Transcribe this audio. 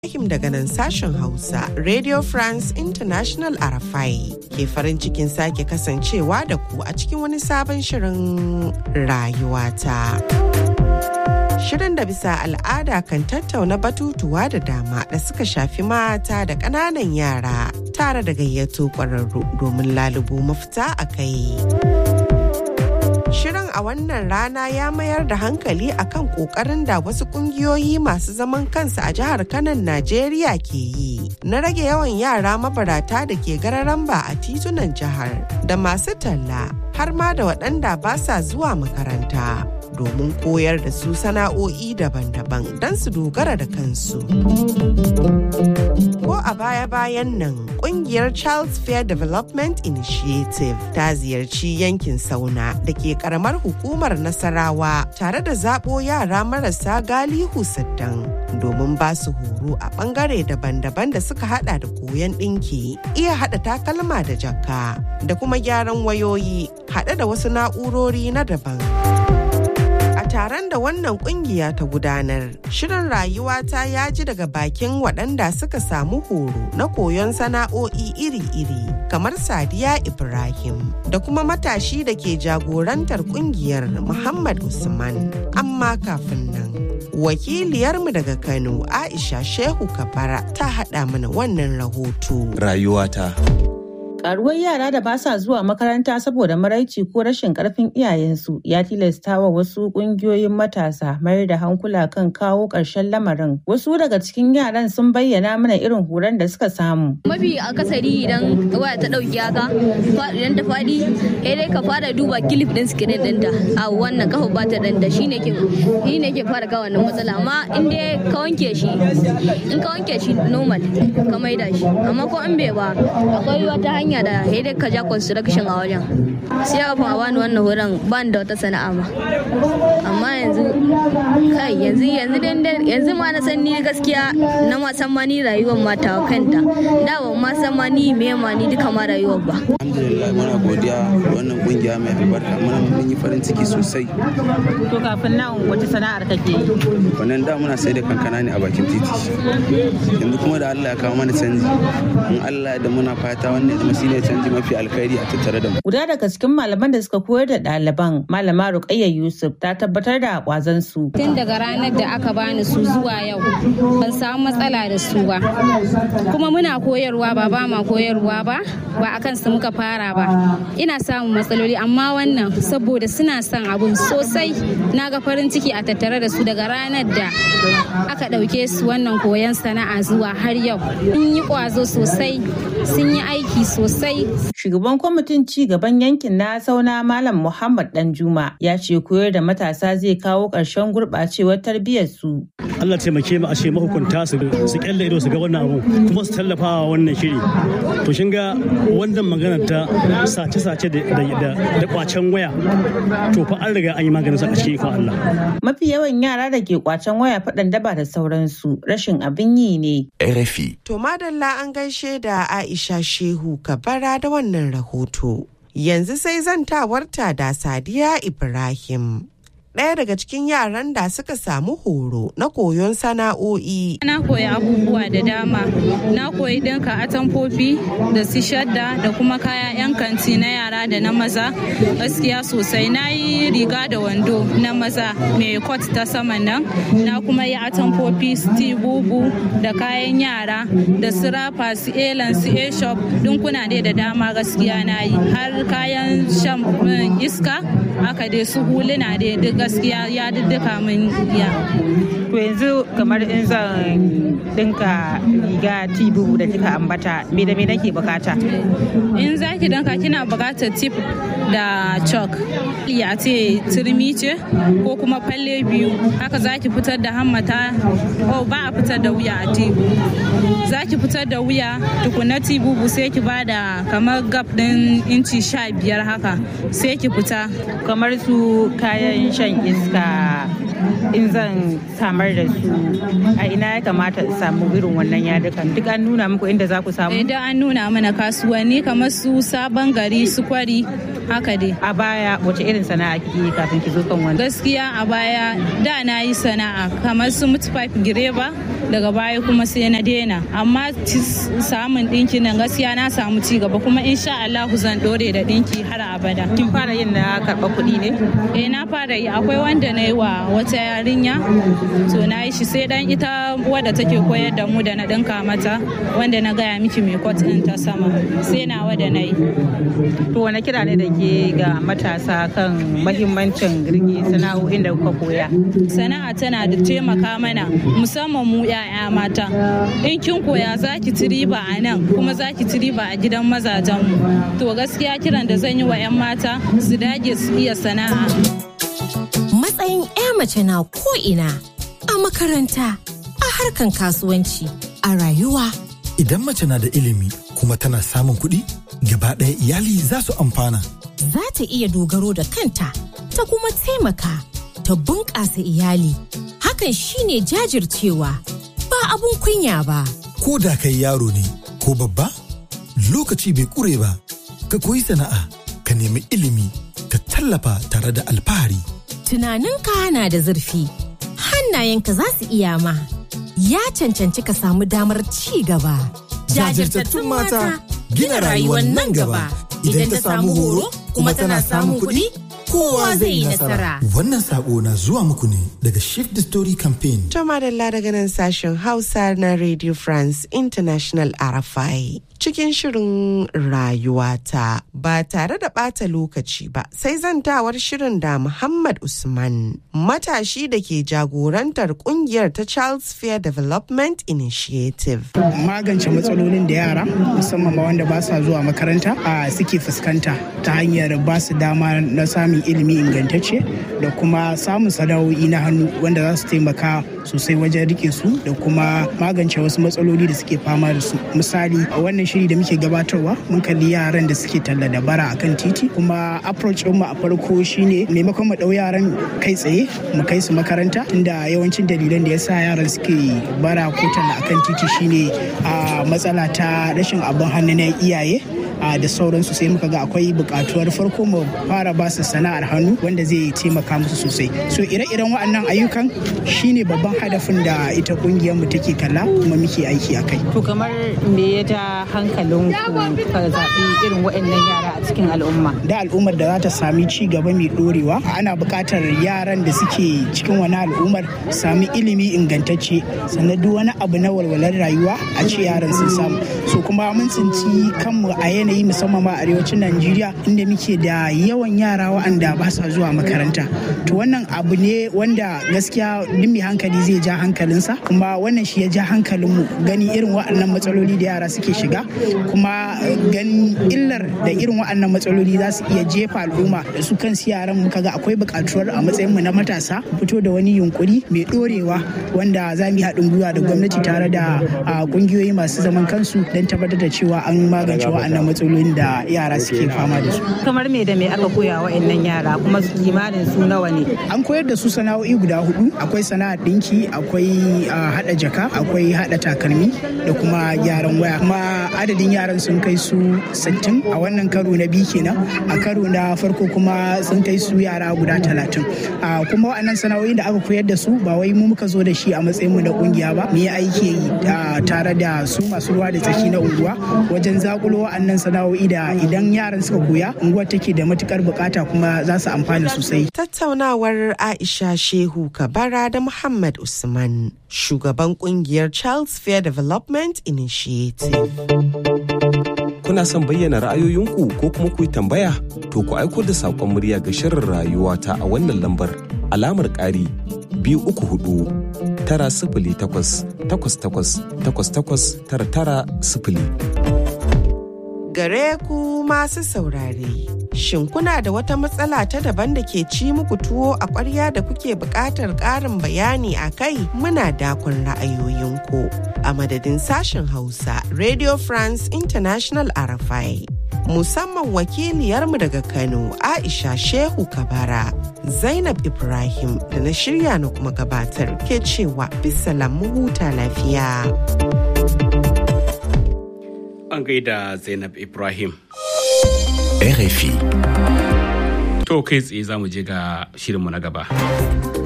Ibrahim daga nan sashen Hausa, Radio France International Arafai ke farin cikin sake kasancewa da ku a cikin wani sabon shirin rayuwata. Shirin da bisa al'ada kan tattauna batutuwa da dama da suka shafi mata da ƙananan yara tare da gayyato ƙwararru domin lalubo mafita a kai. Shirin a wannan rana ya mayar da hankali akan kokarin da wasu kungiyoyi masu zaman kansu a jihar Kanan Najeriya ke yi na rage yawan yara mabarata da ke gararamba a titunan jihar da masu talla har ma da waɗanda ba sa zuwa makaranta. domin koyar da su sana'o'i daban-daban don su dogara da kansu. Ko a baya-bayan nan kungiyar Charles Fair Development Initiative ta ziyarci yankin Sauna da ke karamar hukumar Nasarawa tare da zaɓo yara marasa galihu siddan domin ba su horo a ɓangare daban-daban da suka hada da koyon ɗinki, iya hada takalma da jakka da kuma gyaran wayoyi hade da wasu na'urori na daban. taron da wannan kungiya ta gudanar shirin rayuwata ya ji daga bakin waɗanda suka samu horo na koyon sana'o'i iri-iri kamar sadiya ibrahim da kuma matashi da ke jagorantar kungiyar muhammad usman amma kafin nan wakiliyarmu daga kano aisha shehu kabara ta haɗa mana wannan rahoto rayuwata Karuwar yara da ba sa zuwa makaranta saboda maraici ko rashin karfin iyayensu ya tilasta wa wasu kungiyoyin matasa mayar da hankula kan kawo ƙarshen lamarin. Wasu daga cikin yaran sun bayyana mana irin horon da suka samu. Mafi akasari idan waya ta ɗauki haka, idan ta faɗi, sai dai ka fara duba kilif ɗin sikirin ɗinta. A wannan kafa ba ta ɗanda shi ne ke shi ne ke fara kawo wannan matsala. Amma in dai ka wanke shi, in ka wanke shi normal ka maida shi. Amma ko in bai ba, akwai wata hanya hanya da dai ka ja construction a wajen sai kafin a bani wannan horon ban da wata sana'a ma amma yanzu kai yanzu yanzu yanzu ma na san ni gaskiya na ma san ma ni rayuwar ma ta kanta da ban ma san ma ni me ma ni duka ma rayuwar ba alhamdulillah muna godiya wannan kungiya mai albarka muna mun yi farin ciki sosai to kafin nan wace sana'ar kake yi wannan da muna sai da kankana ne a bakin titi yanzu kuma da Allah ya kawo mana canji in Allah da muna fata wannan zama shine canji mafi alkhairi a tattare da mu guda daga cikin malaman da suka koyar da ɗaliban malama Ruqayya Yusuf ta tabbatar da kwazon su tun daga ranar da aka bani su zuwa yau ban samu matsala da su ba kuma muna koyarwa ba ba ma koyarwa ba ba akan su muka fara ba ina samun matsaloli amma wannan saboda suna son abun sosai na ga farin ciki a tattare da su daga ranar da aka ɗauke su wannan koyon sana'a zuwa har yau sun yi ƙwazo sosai sun yi aiki sosai shugaban kwamitin ci gaban yankin na sauna malam muhammad danjuma ya ce koyar da matasa zai kawo ƙarshen gurɓacewar tarbiyyar su Allah taimake mu a ce mahukunta su su kyalle ido su ga wannan abu kuma su tallafa wa wannan shiri to shin ga wannan magana ta sace-sace da kwacen waya to fa an riga an yi maganin sa a cikin ikon Allah mafi yawan yara da ke kwacen waya faɗan daba da sauransu rashin abin yi ne RFI to madalla an gaishe da Aisha Shehu Kabara da wannan rahoto yanzu sai zantawarta da Sadiya Ibrahim ɗaya daga cikin yaran da suka samu horo na koyon sana'o'i. Na koyi abubuwa da dama. Na koyi ɗinka atamfofi da su shadda da kuma kaya 'yan kanti na yara da na maza. Gaskiya sosai na yi riga da wando na maza mai kot ta saman nan. Na kuma yi atamfofi su bubu da kayan yara da su rafa su elan su e-shop dinkuna dai da dama gaskiya na yi. Har kayan shan iska aka dai su huluna dai duk gaskiya ya duka min ya. To yanzu kamar in zan dinka riga tibu da kika ambata me da me nake bukata? In za ki dinka kina bukatar tip da chalk. Ya ce turmi ce ko kuma falle biyu haka za ki fitar da hammata oh ba a fitar da wuya a tibu. Za ki fitar da wuya tukuna tibubu sai ki bada kamar gab din inci sha biyar haka sai ki fita. Kamar su kayan shan iska in zan samar da su a ina ya kamata in samu irin wannan yadukan duk an nuna muku inda za ku samu idan an nuna mana kasuwanni kamar su sabon gari su kwari haka dai a baya wace irin sana'a kike yi kafin ki zo kan wannan gaskiya a baya da na yi sana'a kamar su mutpipe gireba daga baya kuma sai na daina amma samun ɗinki nan gaskiya na samu ci gaba kuma insha Allah zan dore da ɗinki har abada kin fara yin na karɓa kuɗi ne eh na fara yi akwai wanda na yi wa wata yarinya to na yi shi sai dan ita wadda take koyar da mu da na ɗinka mata wanda na gaya miki mai kwat ɗin ta sama sai na wadda na yi to wani kira ne da ke ga matasa kan mahimmancin rike sana'o'in da kuka koya sana'a tana da taimaka mana musamman mu 'ya'ya mata in kin koya za ki ci riba a nan kuma za ki ci riba a gidan mazajenmu to gaskiya kiran da zan yi wa 'yan mata su dage su iya sana'a matsayin 'ya mace na ko'ina a makaranta a harkan kasuwanci a rayuwa idan mace na da ilimi kuma tana samun kuɗi gaba ɗaya iyali za su amfana za ta iya dogaro da kanta ta kuma taimaka ta bunƙasa iyali hakan shine jajircewa ba abun kunya ba ko da kai yaro ne ko babba lokaci bai ƙure ba ka koyi sana'a ka nemi ilimi ka tallafa tare da alfahari tunaninka na da zurfi hannayenka za su iya ma ya cancanci ka samu damar ci gaba jajirtattun mata gina rayuwar nan gaba idan ta samu horo kuma tana samun kuɗi kowa zai yi nasara. Wannan sako na zuwa muku ne daga Shift the Story Campaign. To madalla daga nan sashen Hausa na Radio France International RFI. Cikin shirin rayuwata ba tare da ɓata lokaci ba sai zantawar shirin da Muhammad Usman matashi da ke jagorantar kungiyar ta Charles Fair Development Initiative. Magance matsalolin da yara musamman ma wanda ba sa zuwa makaranta a suke fuskanta ta hanyar ba su dama na samun ilimi ingantacce da kuma samun sana'o'i na hannu wanda za su taimaka sosai wajen rike su da kuma magance wasu matsaloli da suke fama da su misali a wannan shiri da muke gabatarwa mun kalli yaran da suke talla da bara akan titi kuma approach mu a farko shine maimakon mu dau yaran kai tsaye mu kai su makaranta tunda yawancin dalilan da yasa yaran suke bara ko talla akan titi shine a matsala ta rashin abin hannu na iyaye da sauransu sai muka ga akwai bukatuwar farko mu fara ba su sana'ar hannu wanda zai taimaka musu sosai so ire-iren waɗannan ayyukan shine babban hadafin da ita kungiyar mu take kalla kuma muke aiki a kai to kamar me ya ja hankalin ku ka zaɓi irin waɗannan yara a cikin al'umma da al'ummar da za ta sami ci gaba mai dorewa ana buƙatar yaran da suke cikin wani al'ummar sami ilimi ingantacce sannan duk wani abu na walwalar rayuwa a ce yaran sun samu so kuma mun tsinci kanmu a yanayi yanayi musamman ma arewacin Najeriya inda muke da yawan yara waɗanda ba sa zuwa makaranta. To wannan abu ne wanda gaskiya duk mai hankali zai ja hankalinsa kuma wannan shi ya ja hankalinmu gani irin waɗannan matsaloli da yara suke shiga kuma ganin illar da irin waɗannan matsaloli za su iya jefa al'umma da su kansu yaran muka ga akwai buƙatuwar a matsayinmu na matasa fito da wani yunkuri mai ɗorewa wanda za mu yi haɗin gwiwa da gwamnati tare da ƙungiyoyi masu zaman kansu don tabbatar da cewa an magance waɗannan matsaloli matsalolin da yara suke fama da su. Kamar me da me aka koya wa yara kuma kimanin su nawa ne? An koyar da su sana'o'i guda hudu akwai sana'ar dinki akwai hada jaka akwai hada takalmi da kuma gyaran waya kuma adadin yaran sun kai su 60 a wannan karo na biyu kenan a karo na farko kuma sun kai su yara guda 30 kuma waɗannan sana'o'i da aka koyar da su ba wai mu muka zo da shi a matsayin mu na kungiya ba mu yi aiki tare da su masu ruwa da tsaki na unguwa wajen zakulo waɗannan sana'o'i da idan yaran suka koya unguwar take da matukar bukata kuma za su amfana sosai. Tattaunawar Aisha Shehu Kabara da Muhammad Usman, shugaban kungiyar Charles Fair Development Initiative. Kuna son bayyana ra'ayoyinku ko kuma ku yi tambaya? To ku aiko da saƙon murya ga shirin rayuwa ta a wannan lambar alamar ƙari biyu uku hudu tara sifili takwas takwas takwas takwas takwas tara tara sifili. gare ku masu saurare. Shin kuna da wata matsala ta daban da ke ci muku tuwo a ƙwarya da kuke buƙatar ƙarin bayani a kai muna dakon ra'ayoyinku. A madadin sashen Hausa, Radio France International Arafai. musamman wakiliyarmu daga Kano Aisha Shehu Kabara. Zainab Ibrahim da na shirya na kuma gabatar ke cewa bisalam mu huta lafiya. An gaida Zainab Ibrahim. RFI. To kai tsaye za mu je ga shirinmu na gaba.